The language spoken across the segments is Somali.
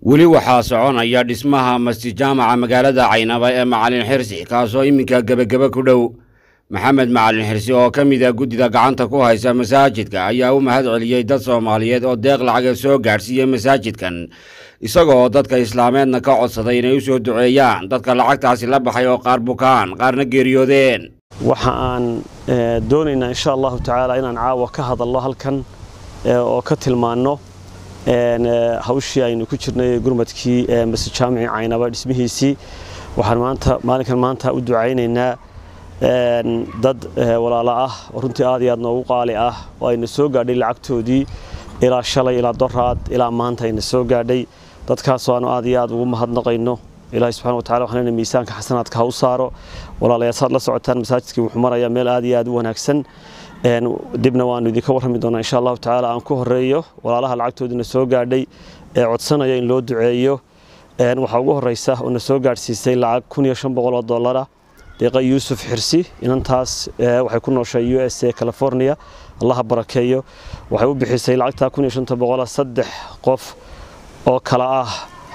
weli waxaa soconaya dhismaha masjid jaamaca magaalada caynaba ee macalin xirsi kaasoo iminka gebagebe ku dhow maxamed macalin xirsi oo ka mid a guddida gacanta ku haysa masaajidka ayaa u mahad celiyey dad soomaaliyeed oo deeq lacaga soo gaadhsiiyey masaajidkan isagoo dadka islaameedna ka codsaday inay u soo duceeyaan dadka lacagtaasi la baxay oo qaar bukaan qaarna geeriyoodeen waxa aan doonaynaa insha allahu tacaala inaan caawa ka hadalno halkan oo ka tilmaanno hawshii aynu ku jirnay gurmadkii masjid jaamici caynaba dhismihiisii waxaan maanta maalinkan maanta u ducaynaynaa dad walaalo ah oo runtii aad iyo aad noogu qaali ah oo ayna soo gaadhay lacagtoodii ilaa shalay ilaa doraad ilaa maanta ayna soo gaadhay dadkaasoo aanu aad iyo aad ugu mahadnaqayno ilaahay subxana wa tacala waxaan miisaanka xasanaadka ha u saaro walaalayaal saad la socotaan masaajidkii wuxuu marayaa meel aad iyo aad u wanaagsan dibna waanu idinka warrami doonaa insha allahu tacaala aan ku horeeyo walaalaha lacagtoodina soo gaadhay ee codsanaya in loo duceeyo waxaa ugu horeysa oo na soo gaadhsiisay lacag kun iyo shan boqol oo dollara deeqa yuusuf xirsi inantaas waxay ku nooshay u s a california allaha barakeeyo waxay u bixisay lacagtaa kun iyo shanta boqola saddex qof oo kala ah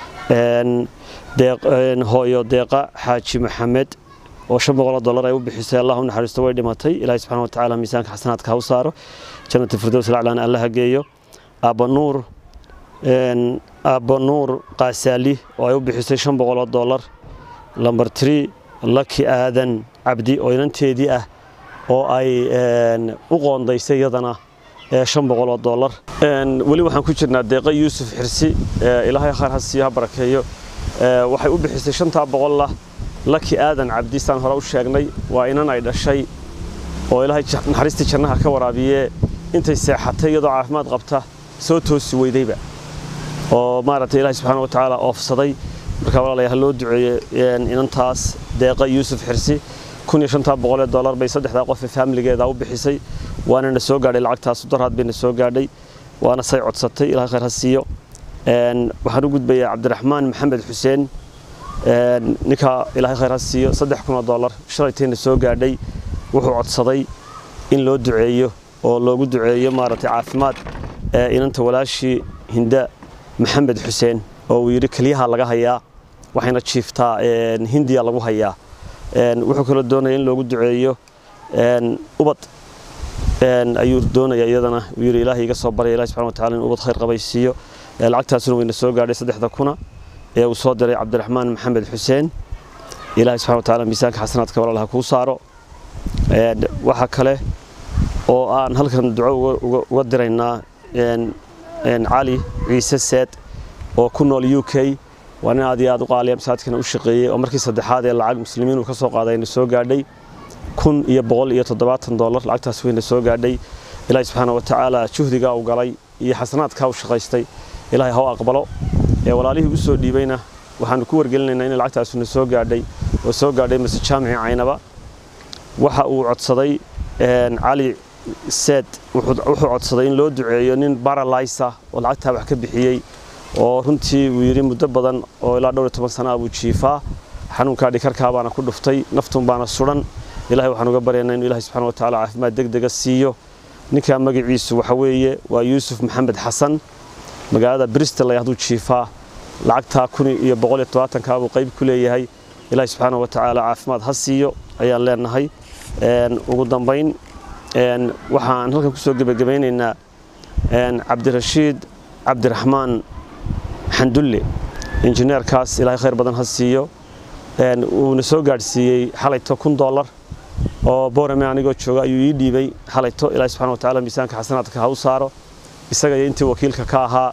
hooyo deeqa xaaji maxamed oo shan boqoloo dollar ay u bixisay allah u naxariisto way dhimatay ilaahay subxana wa tacaala miisaanka xasanaadka ha u saaro jannati firdows laclaan allaha geeyo aabbanuur aabbanuur qaasaali oo ay u bixisay shan boqoloo dollar lamber tree laki aadan cabdi oo inanteedii ah oo ay u qoondaysay iyadana shan boqoloo dollar weli waxaan ku jirnaa deeqa yuusuf xirsi ilaahay khayr ha siiyo ha barakeeyo waxay u bixisay shantaa boqolla laki aadan cabdi saan hore u sheegnay waa inan ay dhashay oo ilaahay naxariistii jannaha ka waraabiye intay seexatay iyadoo caafimaad qabta soo toosi weydayba oo maaragtay ilaahay subxaana wa tacaala oofsaday marka walaalayaal ha loo duceeye inantaas deeqa yuusuf xirsi kun iyo shantaa boqolee dollar bay saddexdaa qof ee faamiligeeda u bixisay waana na soo gaadhay lacagtaas daraad bay na soo gaadhay waana say codsatay ilahay khayr ha siiyo waxaan u gudbayaa cabdiraxmaan maxamed xuseen ninka ilaahay khayr ha siiyo saddex kun oo dollar shalaytayna soo gaadhay wuxuu codsaday in loo duceeyo oo loogu duceeyo maaragtay caafimaad inanta walaashii hinda maxamed xuseen oo uu yidhi keliyaha laga hayaa waxayna jiiftaa hindiya lagu hayaa wuxuu kaloo doonaya in loogu duceeyo ubad ayuu doonaya iyadana uu yidhi ilaahay iga soo barya ilahi subxana wa tacala in ubad khayr qabaysiiyo lacagtaasuna wayna soo gaadhay saddexda kuna ee uu soo diray cabdiraxmaan maxamed xuseen ilaahay subxana wa tacala miisaanka xasanaadka walaalaha kuu saaro waxaa kale oo aan halkan duco uga diraynaa cali ciise seed oo ku nool u k waa nin aad iyo aad u qaaliya masaajidkana u shaqeeyey oo markii saddexaad ee lacag muslimiin uu ka soo qaaday ayna soo gaadhay kun iyo boqol iyo toddobaatan dollar lacagtaas wayna soo gaadhay ilaahay subxaana wa tacaala juhdigaa uu galay iyo xasanaadkaa u shaqaystay ilaahay ha u aqbalo ee walaalihii u soo dhiibayna waxaanu ku wargelinaynaa in lacagtaasuna soo gaadhay oo soo gaadhay masjid jaamici caynaba waxa uu codsaday cali seed wuxuu codsaday in loo duceeyo nin baralaysa oo lacagtaa wax ka bixiyey oo runtii uu yidhi muddo badan oo ilaa dhowr iyo toban sana buu jiifaa xanuunkaa dhikarkaa baana ku dhuftay naftun baana sudan ilahay waxaan uga baryaynaa inuu ilahay subxana wa tacala caafimaad deg dega siiyo ninkaa magaciisu waxa weeye waa yuusuf maxamed xasan magaalada bristol ay hadduu jiifaa lacagtaa kun iyo boqol iyo tobaatankaa buu qayb ku leeyahay ilaahay subxaana wa tacaala caafimaad ha siiyo ayaan leenahay ugu dambayn waxaan halkan ku soo gebagabaynaynaa cabdirashiid cabdiraxmaan xandulle injineerkaas ilaahay khayr badan ha siiyo uuna soo gaadhsiiyey xalayto kun dollar oo boorame anigoo jooga ayuu ii dhiibay xalayto ilaahay subxana wa tacala miisaanka xasanaadka ha u saaro isaga iyo intii wakiilka ka ahaa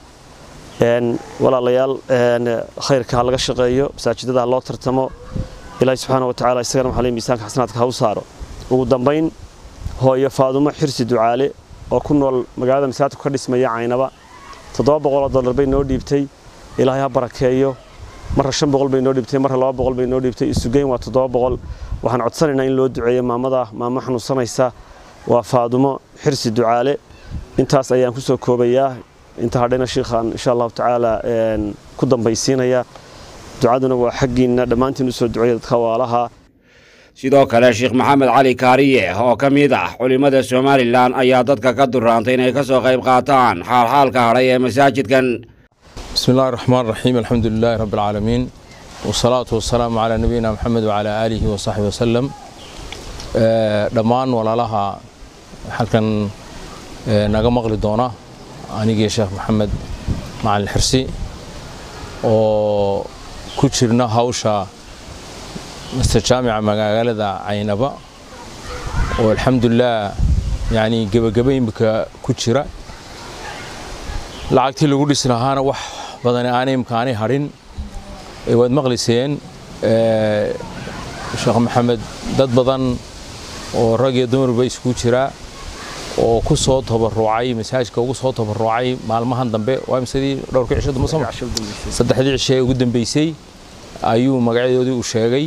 walaalayaal khayrka ha laga shaqeeyo masaajidada ha loo tartamo ilaahay subxaana wa tacala isagana waxaa le miisaanka xasanaadka ha u saaro ugu dambayn hooyo faadumo xirsi ducaale oo ku nool magaalada masaajidku ka dhismaya caynaba toddoba boqoloo dollar bay noo dhiibtay ilaahay ha barakeeyo marra shan boqol bay noo dhiibtay marra laba boqol bay noo dhiibtay isugeyn waa toddoba boqol waxaan codsanaynaa in loo duceeyo maamada maamo xanuunsanaysa waa faadumo xirsi ducaale intaas ayaan ku soo koobayaa inta hadhayna shiikhaan insha allahu tacaala ku dambaysiinaya ducaduna waa xaggiinna dhammaantiin usoo duceeya dadka waalaha sidoo kale sheekh maxamed cali kaariye oo ka mid ah culimmada somalilan ayaa dadka ka duraantay inay ka soo qayb qaataan xaalxaalka hadhay ee masaajidkan بسم الله الرحمن الرحيم الحمد لله رب العالمين والصلاة والسلام على نبينا محمد وعلى آله وصحبه وسلم dhammaan walaalaha halkan naga maqli doona anigii sheekh maxamed macalin xirsi oo ku jirna hawsha master jaamica magaalada caynaba oo alxamdulilah yani gebageba imika ku jira lacagtii lagu dhisi lahaana wax badani aanay imka aanay hadhin waad maqliseen sheekh maxamed dad badan oo rag iyo dumarba isku jira oo ku soo tabarucay masaajka ugu soo tabarucay maalmahan dambe waa misadii dhowrka cisho dambe sama saddexdii cishe ee ugu dambeysay ayuu magacyadoodii u sheegay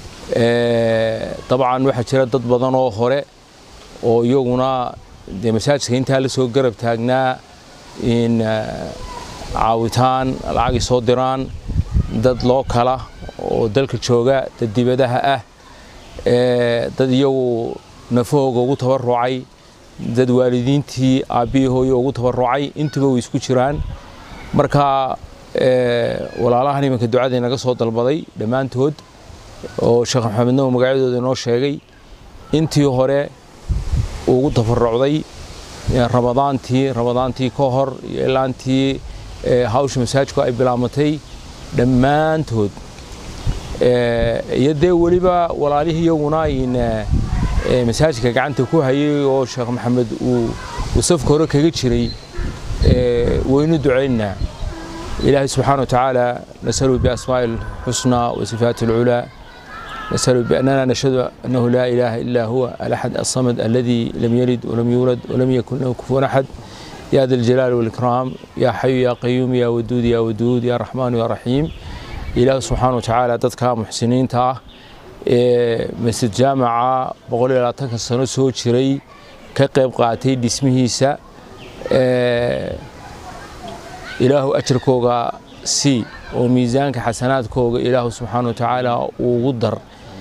dabcan waxaa jira dad badan oo hore oo iyaguna dee masaajidka intaa la soo garab taagnaa in caawitaan lacagay soo diraan dad loo kala oo dalka jooga dad dibadaha ah dad iyagu nafahooga ugu tabarucay dad waalidiintii aabbihii hooyo ugu tabarucay intuba way isku jiraan marka walaalahan iminka ducada inaga soo dalbaday dhammaantood oo sheekh maxamed nawo magacyadooda inoo sheegay intii hore ugu tabarucday ramadaantii ramadaantii ka hor iyo ilaantii hawsha masaajku ay bilaamatay dhammaantood iyo dee weliba walaalihii iyaguna in masaajidka gacanta ku hayay oo sheekh maxamed uu safka hore kaga jiray waynu ducaynaa ilaahay subxaana watacaala nasalu biasmaa'i alxusnaa wa sifaati alculaa نسأل بأننا نشهد أنه لا إله إلا هو الأحد الصمد الذي لم يلد ولم يولد ولم يكن له كفوا أحد يا ذا الجلال والإكرام يا حي يا قيوم يا ودود يا ودود يا رحمن يا رحيم إله سبحانه وتعالى dadka muxsiniinta ah ee masjid jaamaca boqol iyo labaatanka sano soo jiray ka qayb qaatay dhismihiisa ilaahu ajarkooga sii oo miisaanka xasanaadkooga ilaahu subxaana watacaala ugu dar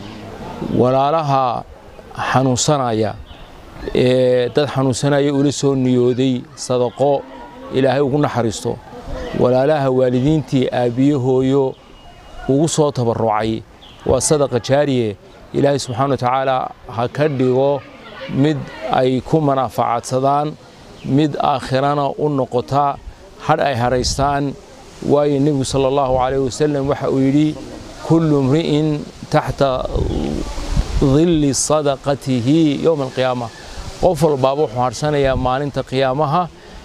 walaalaha xanuunsanaya ee dad xanuunsanaya ula soo niyooday sadaqo ilaahay ugu naxariisto walaalaha waalidiintii aabbiye hooyo ugu soo tabarucay waa sadaqa jaariye ilaahay subxaana watacaala ha ka dhigo mid ay ku manaafacaadsadaan mid aakhirana u noqota hadh ay haraystaan waayo nebigu sala allahu calayh wasalam waxa uu yidhi kullu mri'in taxta dilli sadaqatihi yowma alqiyaama qof walbaaba wuxuu harsanayaa maalinta qiyaamaha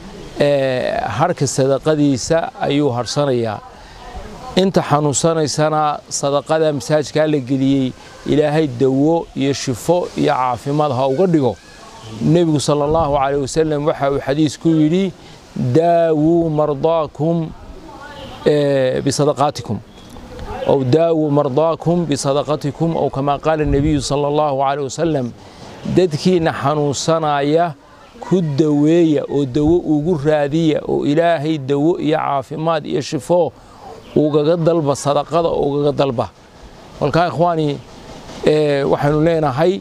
harhka sadaqadiisa ayuu harsanayaa inta xanuunsanaysana sadaqada masaajkaa la geliyey ilaahay dawo iyo shifo iyo caafimaad ha uga dhigo nebigu sala allahu calayh wasalam waxa uu xadiis ku yidhi daawuu mardaakum بصدقاتكم أو داووا مرضاكم بصدقتكم أو كما قال النبي صلى الله عليه وسلم dadkiina xanuunsanaya ku daweeya oo dawo ugu raadiya oo ilaahay dawo iyo caafimaad iyo shifo ugaga dalba sadaqada ugaga dalba kolkaa ikhwaani waxaynu leenahay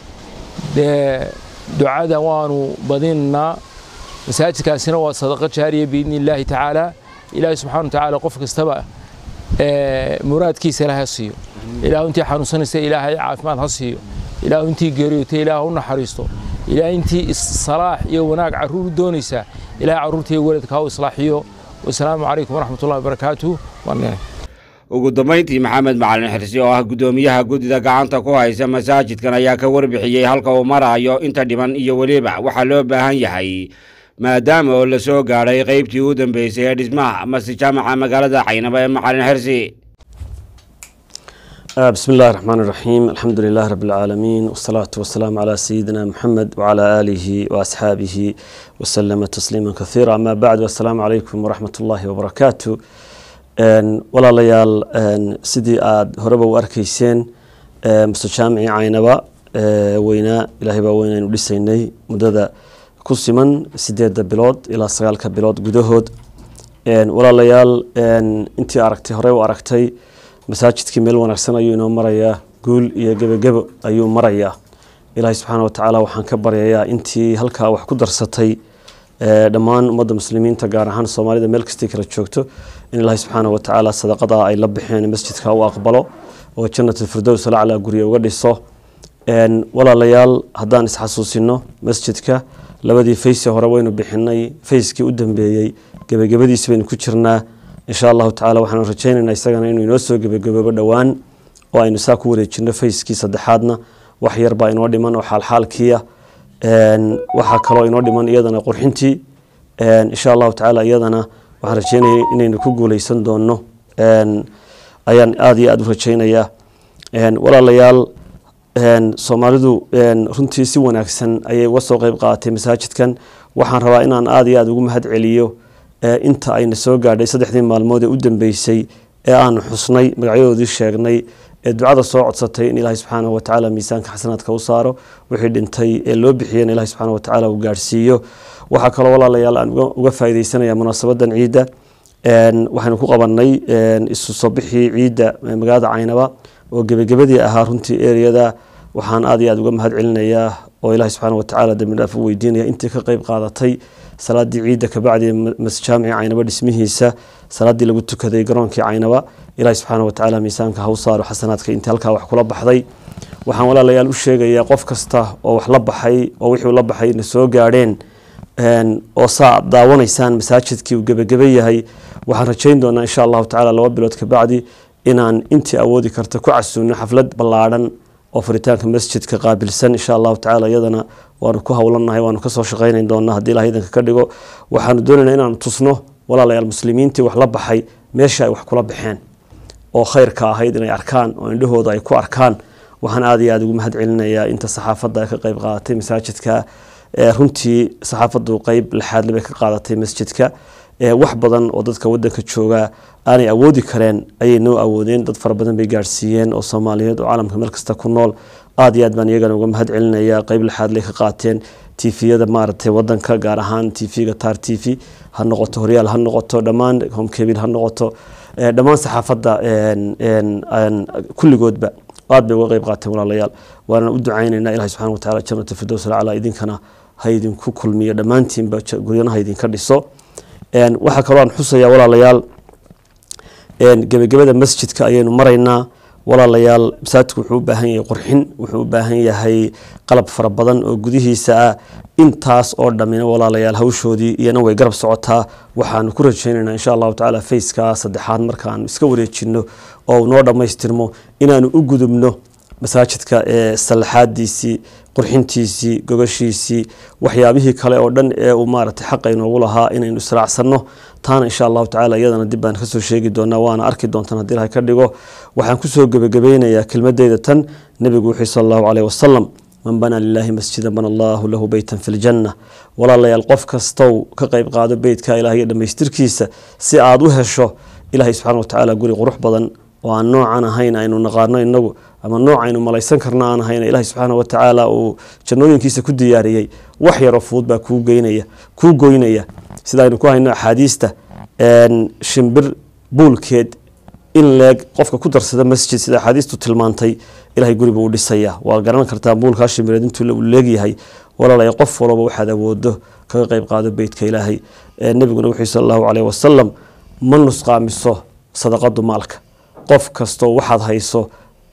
dee ducada waanu badinaa masaajidkaasina waa sadaqa jaariya biidni illaahi tacaala ilaahay subxana watacaala qof kastaba muraadkiisa ilahay ha siiyo ilaahu intii xanuunsanaysa ilaahay caafimaad ha siiyo ilaahu intii geeriyootay ilaah u naxariisto ilaah intii salaax iyo wanaag carruur u doonaysa ilahay carruurta iyo weladka ha u islaaxiyo wasalaamu calaykum waraxmat ullahi wabarakaatu ugu dambayntii maxamed macalin xirsi oo ah guddoomiyaha guddida gacanta ku haysa masaajidkan ayaa ka warbixiyey halka uu marayo inta dhiman iyo weliba waxaa loo baahan yahay maadaama oo la soo gaadhay qaybtii u dambeysay ee dhismaha masjid jaamaca magaalada caynaba ee macalin xirsi بسم الله الرحمن الرحيم الحمد لله رب العالمين والصلاة والسلام على سيدنا محمد وعلى آله وأصحابه وسلم تسليما كثيرا أما بعد والسلام عليكم ورحمة الله وبركاته ولا ليال سيدي آد هربا وأركيسين مستجامعي عينبا وينا إلهي باوينا نوليسيني مدد كسيمن سيديد بلود إلى سغالك بلود قدهود ولا ليال انتي أركتي هربا وأركتي masaajidkii meel wanaagsan ayuu inoo marayaa guul iyo gebagebo ayuu marayaa ilaahay subxaana watacaala waxaan ka baryayaa intii halkaa wax ku darsatay dhammaan ummadda muslimiinta gaar ahaan soomaalida meel kastay kala joogto in ilaahay subxaanahu watacaala sadaqada ay la baxeen masjidka u aqbalo oo janatulfirdows alaclaa gurya uga dhiso walaalayaal haddaan isxasuusino masjidka labadii faysi hore waynu bixinay fayskii u dambeeyey gebagabadiisi baynu ku jirnaa insha allahu tacala waxaanu rajaynaynaa isagana inuu inoo soo gebagaboobo dhowaan oo aynu saa ku wareejino fayskii saddexaadna wax yar baa inoo dhiman oo xaalxaalkiia waxaa kaloo inoo dhiman iyadana qurxintii insha allahu tacaala iyadana waxaan rajeynaya inaynu ku guuleysan doono ayaan aada iyo aada u rajeynayaa walaalayaal soomaalidu runtii si wanaagsan ayay uga soo qeyb qaadatay masaajidkan waxaan rabaa inaan aada iyo aada ugu mahad celiyo inta ayna soo gaadhay saddexdii maalmood ee u dambeysay ee aanu xusnay magacyadoodii sheegnay ee ducada soo codsatay in ilaahay subxaanahu watacaala miisaanka xasanaadka u saaro wixii dhintay ee loo bixiyeen ilahay subxaana watacaala uu gaadhsiiyo waxaa kaloo walaalayaal aan uga faaideysanaya munaasabadan ciidda waxaynu ku qabanay isu soo bixii ciidda magaalada caynaba oo gebagabadii ahaa runtii ereyada waxaan aada iyo aada uga mahad celinayaa oo ilahay subxaana watacaala dambi dhaaf u weydiinaya intii ka qeyb qaadatay salaadii ciidda kabacdi masjaamici caynaba dhismihiisa salaadii lagu tukaday garoonkii caynaba ilahi subxaana watacaala miisaanka ha u saaro xasanaadka intii halkaa wax kula baxday waxaan walaalayaal u sheegayaa qof kasta oo wax la baxay oo wixii la baxay na soo gaadheen oo saa daawanaysaan masaajidkii uu gebageba yahay waxaan rajayn doonaa insha allahu tacala laba bilood kabacdi inaan intii awoodi karta ku casuuno xaflad ballaadhan oo furitaanka masjidka qaabilsan insha allahu tacala iyadana waanu ku howlanahay waanu kasoo shaqaynan doonaa haddii ilaha idanka ka dhigo waxaanu doonaynaa inaanu tusno walaalayaal muslimiintii wax la baxay meesha ay wax kula baxeen oo khayrka ahayd inay arkaan oo indhahooda ay ku arkaan waxaan aada iyo aada ugu mahad celinayaa inta saxaafadda ay ka qeyb qaadatay masaajidka runtii saxaafaddu qeyb lixaadle bay ka qaadatay masjidka wax badan oo dadka wadanka jooga aanay awoodi kareen ayay noo awoodeen dad fara badan bay gaadhsiiyeen oo soomaaliyeed oo caalamka meel kasta ku nool aada iyo aad baan iyagana uga mahad celinaya qeyb lixaadley ka qaateen tviyada maaragtay wadanka gaar ahaan tvga tar t v ha noqoto horyaal ha noqoto dhammaan homkebil ha noqoto dhammaan saxaafadda kulligoodba aad bay uga qeyb qaateen walaalayaal waana u ducaynaynaa ilahi subxana watacala janata firdows alcala idinkana ha idinku kulmiyo dhammaantiinba guryanaha idinka dhiso waxaa kaloo aan xusayaa walaalayaal gebagabada masjidka ayaynu maraynaa walaalayaal masaajidku wuxuu u baahan yahay qurxin wuxuu u baahan yahay qalab fara badan oo gudihiisa ah intaas oo dhammina walaalayaal hawshoodii iyana way garab socotaa waxaanu ku rajaynaynaa insha allahu tacala fayskaa saddexaad markaanu iska wareejino oo noo dhammaystirmo inaanu u gudubno masaajidka ee sallaxaadiisii qurxintiisii gogashiisii waxyaabihii kale oo dhan ee uu maaragtay xaqa inoogu lahaa inaynu israacsanno taana insha allahu tacala iyadana dib baan kasoo sheegi doonaa waana arki doontaan haddii ilahay ka dhigo waxaan kusoo gebagabeynayaa kelmadeyda tan nebigu wuxuu sal allahu caleyh wasalam man banaa lilaahi masjidan bana allahu lahu beytan fi ljanna walaalayaal qof kastow ka qeyb qaado beytka ilahiyo dhammaystirkiisa si aada u hesho ilahay subxana watacaala guri qurux badan oo aan noocan ahayn aynu naqaano inagu ama nooc aynu malaysan karno aan ahayn ilahi subxaana watacaala uu jannooyinkiisa ku diyaariyey wax yaroo fudud baa kuu geynaya kuu goynaya sida aynu ku hayno axaadiista shimbir buulkeed in leeg qofka ku darsada masjid sida axaadiistu tilmaantay ilahay guri buu u dhisaya waa garan kartaa buulkaa shimbireed intuu uu leegyahay walaalaya qof walaba waxaad awoodo kaga qeyb qaado beytka ilaahay nebiguna wuxuu sal allahu caleyh wasalam ma nusqaamiso sadaqadu maalka qof kastoo waxaad hayso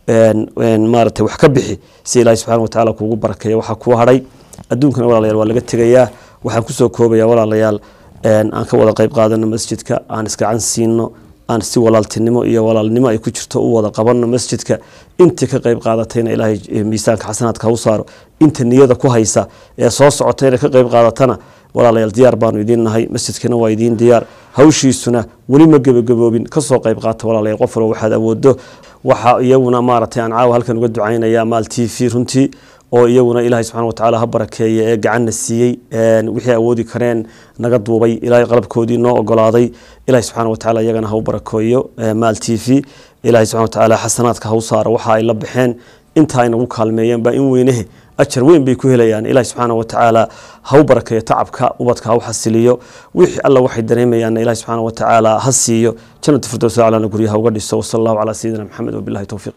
maarata wax ka bixi si ilahi subxana watacala kuugu barakeeya waxaa kuu hadhay adduunkana walaalayaal waa laga tegayaa waxaan kusoo koobaya walaalayaal aan ka wada qeyb qaadano masjidka aan iskacan siino aan si walaaltinimo iyo walaalnimo ay ku jirto u wada qabano masjidka intii ka qeyb qaadatayna ilaahay miisaanka xasanaadka ha u saaro inta niyada ku haysa ee soo socotayna ka qeyb qaadatana walaalayaal diyaar baanu idiin nahay masjidkana waa idiin diyaar hawshiisuna weli ma gebagaboobin kasoo qeyb qaata walaalayaal qof walba waxaad awoodo waxa iyaguna maaragtay aan caawa halkan uga ducaynaya maal t v runtii oo iyaguna ilaahay subxana watacaala ha barakeeye ee gacanna siiyey wixii awoodi kareen naga duubay ilaahay qalabkoodii noo ogolaaday ilahay subxana watacaala iyagana ha u barakeeyo maal t v ilahay subxana watacaala xasanaadka ha u saaro waxa ay la baxeen inta ay nagu kaalmeeyeen baa in weynehe ajar weyn bay ku helayaan ilahi subxaana watacaala ha u barakeeyo tacabka ubadka ha u xasiliyo wixii alla waxay dareemayaanna ilahi subxaana watacaala ha siiyo jannatu firdows aclana guryaha uga dhiso wasala allahu calaa sayidina maxamed wabillahi towfiiq